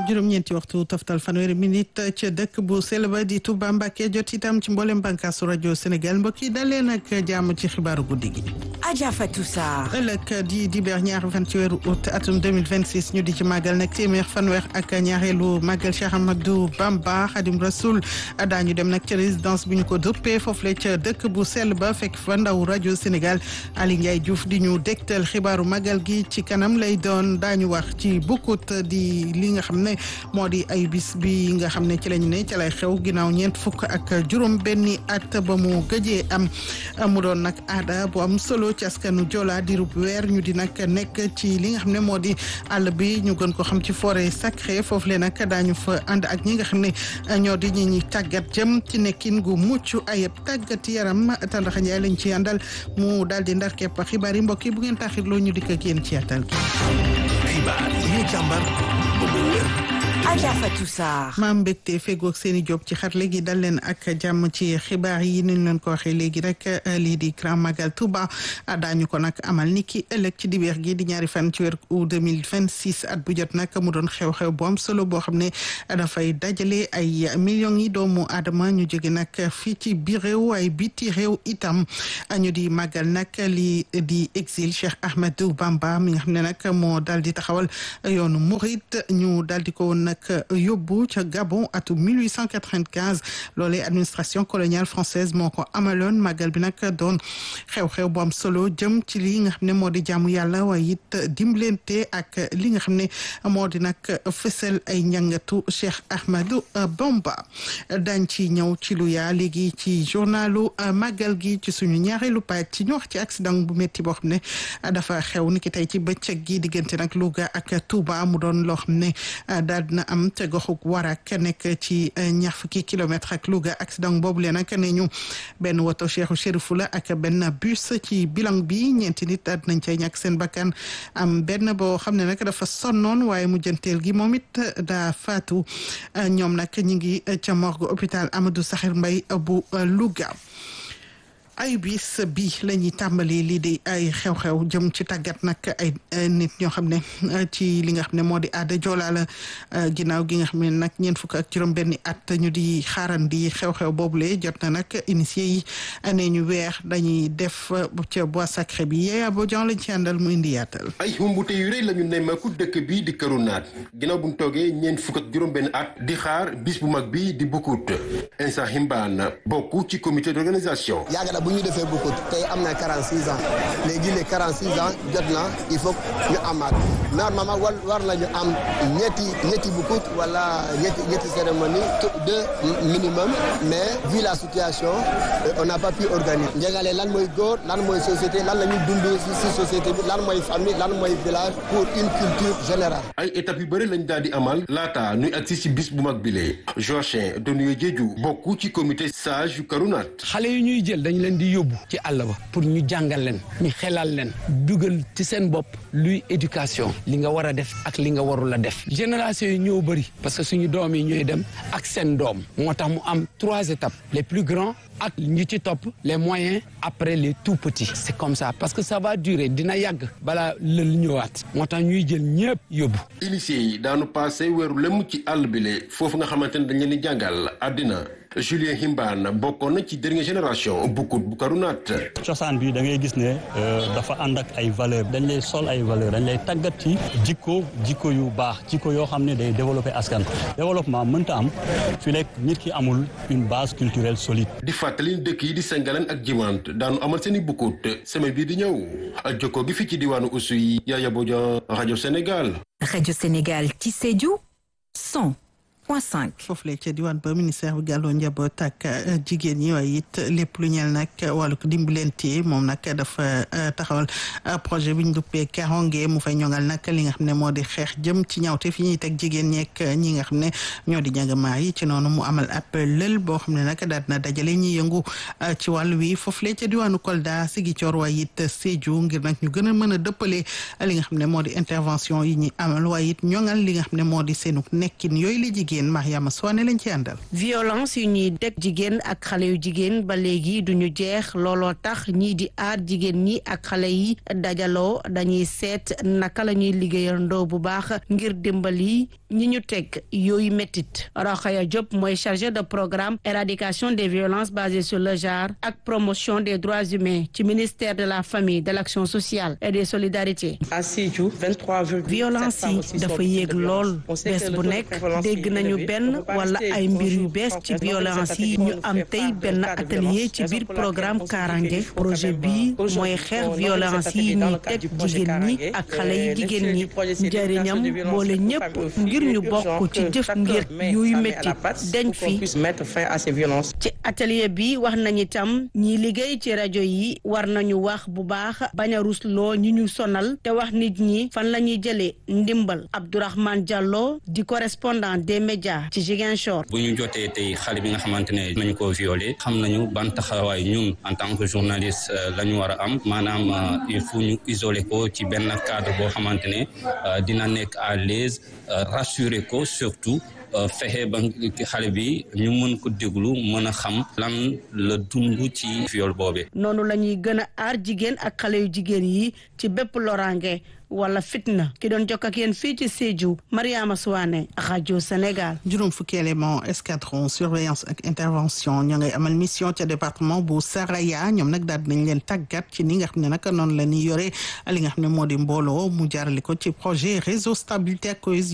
juróom-ñeenti waxtu toftal fanweeri minute ca dëkk bu sell ba di Touba Mbacké jot itam ci mboolem bànkaasu rajo Sénégal mbokk yi dalee nag jàmm ci xibaaru guddi gi. Adja Fatou Sarr. ëllëg di dibeer ñaari fan ci weeru août atum 2026 ñu di ci màggal nag téeméer fanweer ak ñaareelu màggal Cheikh Ahmadou Bamba Khadim Rasoul daañu dem nag ca résidence bi ñu ko dëppee foofule ca dëkk bu sell ba fekk fa ndaw rajo Sénégal Ali Ndiaye Diouf di ñu dégtal xibaaru màggal gi ci kanam lay doon daañu wax ci bukkut di li nga xam ne moo di ay bis bi nga xam ne ci lañu ne ca lay xew ginnaaw ñeent fukk ak juróom benni at ba mu gëjee am mu doon nag aada bu am solo ci askanu Joola dirub weer ñu di nag nekk ci li nga xam ne moo di àll bi ñu gën ko xam ci forêt sacrée foofu le nag daañu fa ànd ak ñi nga xam ne ñoo di ñi ñi tàggat jëm ci nekkin gu mucc ayib tàggat yaram Tandaxa Njaay lañ ci àndal mu daal di ndar kepp xibaar yi mbokk yi bu ngeen taxirloo ñu dikk ak yéen ci yàttal gi xibaar yi ñu càmbar ba mu wér Adja Fatou Sarr. maam mbégte fegoog seeni job ci xar léegi dal leen ak jàmm ci xibaar yi ni ñu leen ko waxee léegi rek lii di Grand Magal Touba daañu ko nag amal ni ki ëllëg ci dibeer gi di ñaari fan ci weer août 2026 at bu jot nag mu doon xew-xew bu am solo boo xam ne dafay dajale ay millions yi doomu aadama ñu jóge nag fii ci biir réew ay biti réew itam ñu di màggal nag lii di exil Cheikh Ahmadou Bamba mi nga xam ne nag moo daal di taxawal yoonu murit ñu daal di ko woon nag yóbbu ca Gabon atum 1895 loolee administration coloniale française moo ko amaloon màggal bi nag doon xew-xew bu am solo jëm ci li nga xam ne moo di jaamu yàlla waaye it dimbalante ak li nga xam ne moo di nag fësal ay njàngatu Cheikh Ahmadou Bamba dañ ci ñëw ci lu yaa léegi ci journalu màggal gi ci suñu ñaareelu pàcc ci ñu wax ci accident bu métti boo xam ne dafa xew ni ki tey ci bëccëg gi diggante nag Louga ak Touba mu doon loo xam ne daal dina am te goxuk warak nekk ci ñaar fukki kilomètre ak Louga accident boobu leen nag ne ñu benn woto Cheikhu Chérifou la ak benn bus ci bilan bi ñeenti nit daal dinañ cay ñàkk seen bakkan am benn boo xam ne nag dafa sonnoon waaye mujjanteel gi moom it daa faatu ñoom nag ñi ngi ca morgue hôpital Amadou Sakhir Mbaye bu Louga ay bis bi la ñuy tàmbali lii di ay xew-xew jëm ci tàggat nag ay nit ñoo xam ne ci li nga xam ne moo di aada joolaa la ginnaaw gi nga xam ne nag ñeent fukk ak juróom benni at ñu di xaarandi xew-xew boobule jot na nag initié yi ne ñu weer dañuy def ca bois sacré bi yeeyaa boo jon lañ ci àndal mu indi yaatal ay xumbute yu rëy la ñu nemmeeku dëkk bi di këru naat ginnaaw bu ñu toogee ñeent fukk ak juróom benn at di xaar bis bu mag bi di bukkut Insa Himbaan bokk ci comité d'organisation bu ñu defee bukkut tey am na 46 ans léegi les 46 ans jot na il faut ñu amaat normalement war war nañu am ñetti ñetti bukkut wala ñetti ñetti cérémonie deux minimum mais vu la situation on n'a pas pu organiser njëgale lan mooy góor lan mooy société lan la ñuy dund si société bi lan mooy famille lan mooy village pour une culture générale ay étapes yu bëri lañ daal di amal laata nuy agsi si bis bu mag bile Joachin Donuye Jeeju bokk ci comité sage yu Karunaat xale yi ñuy jël dañ leen di yóbbu ci àll ba pour ñu jàngal leen ñu xelal leen dugal ci seen bopp luy éducation li nga war a def ak li nga warul a def génération yi ñoo bëri parce que suñu doom yi ñooy dem ak seen doom moo tax mu am trois étapes les plus grands ak ñi ci topp les moyens après les tout petits c'est comme ça parce que ça va durer dina yàgg balaa lël ñëwaat moo tax ñuy jël ñëpp yóbbu initié yi daanu passé weeru lem ci àll bi le foofu nga xamante ne dañ leen di jàngal àddina Julien Himbaan bokkoon na ci dernière génération bukkut bu Karunaat cosaan bi da ngay gis ne dafa ànd ak ay valeur dañ lay sol ay valeur dañ lay tàggat ci jikko jikko yu baax jikko yoo xam ne day développer askan développement mënta am fi lekk nit ki amul une base culturelle solide di fàttali dëkk yi di Sengaleen ak Jimant daanu amal seen i bukkut semaine bii di ñëw jokkoo gi fi ci diwaanu Oussouye Yaya Bodian rajo Sénégal rajo Sénégal ci Sédhiou 100 point 5. foofu la ca diwaan ba ministère bi gàlloo njaboot ak jigéen ñi waaye it lépp lu ñeel nag wàllu dimbalante moom nag dafa taxawal projet bi ñu duppee Karonge mu fay ñoŋal nag li nga xam ne moo di xeex jëm ci ñawte fi ñuy teg jigéen ñeek ñi nga xam ne ñoo di ñagamaar yi ci noonu mu amal ab lël boo xam ne nag daal na dajale ñi yëngu ci wàll wi foofu la ca diwaanu Kolda Ziguinchor waaye it Sédhiou ngir nag ñu gën a mën a dëppale li nga xam ne moo di intervention yi ñuy amal waaye it ñoŋal li nga xam ne moo di seenu nekkin yooyu la jigéen jigéen Mariama Soane lañ ci àndal. violence yu ñuy teg jigéen ak xale yu jigéen ba léegi duñu jeex looloo tax ñii di aar jigéen ñi ak xale yi dajaloo dañuy seet naka la ñuy liggéeyandoo bu baax ngir dimbali ñi ñu teg yooyu méttit Rokhaya Diop mooy chargé de programme éradication des violences basées sur le genre ak promotion des droits humains ci ministère de la famille de l'action sociale et des solidarités violence yi dafa yéeg lool bés bu nekk dégg nañu benn wala ay mbir yu bees ci violence yi ñu am tey benn atelier ci biir programme Karange projet bii mooy xeex violence yi ñuy teg jigéen ñi ak xale yi jigéen ñi njëriñam boole ñëpp ngir ñu bokk ci jëf ngir yuy métti dañ fi ci atelier bi wax nañu itam ñi liggéey ci rajo yi war nañu wax bu baax bañ a rusloo ñi ñu sonal te wax nit ñi fan la ñuy jëlee ndimbal Abdourahmane Diallo di correspondant des médias ci Ziguinchor. bu ñu jotee tey xale bi nga xamante ne nañu ko violé xam nañu ban taxawaay ñun en tant que journaliste la ñu war a am maanaam il faut ñu isoler ko ci benn cadre boo xamante ne dina nekk à l'aise rassurer ko surtout fexe ba xale bi ñu mën ko déglu mën a xam lan la dund ci viol boobe noonu la ñuy gën a aar jigéen ak xale yu jigéen yi ci bépp loraange wala fitna ki doon jokk ak yéen fii ci Sédhiou Mariama Souane rajo Sénégal. juróom fukki élément escadron surveillance ak intervention ñoo ngay amal mission ca département bu Saraya ñoom nag daal dinañ leen tàggat ci ni nga xam ne nag noonu la ñuy yore li nga xam ne moo di mbooloo mu jaarale ko ci projet réseau stabilité ak cohésion